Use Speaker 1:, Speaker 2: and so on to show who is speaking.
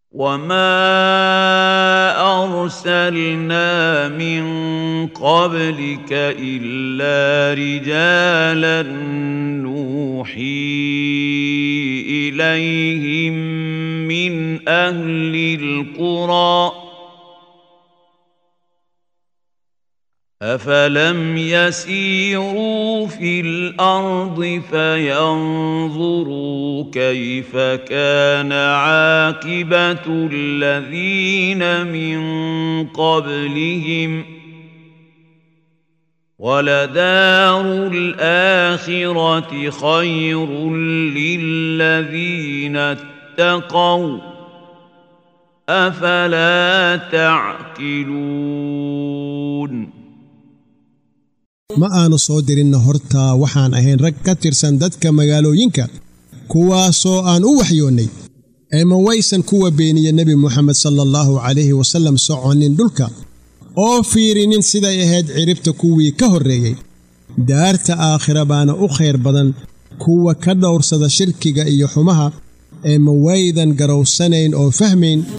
Speaker 1: وما ارسلنا من قبلك الا رجالا نوحي اليهم من اهل القرى افلم يسيروا في الارض فينظروا كيف كان عاقبه الذين من قبلهم ولدار الاخره خير للذين اتقوا افلا تعقلون
Speaker 2: ma aanu soo dirinna hortaa waxaan ahayn rag ka tirsan dadka magaalooyinka kuwaasoo aan u waxyoonnay ee ma waysan kuwa beeniya nebi moxamed sala allahu calayhi wasallam soconnin dhulka oo fiirinin siday ahayd ciribta kuwii ka horreeyey daarta aakhira baana u khayr badan kuwa ka dhowrsada shirkiga iyo xumaha ee ma waydan garowsanayn oo fahmayn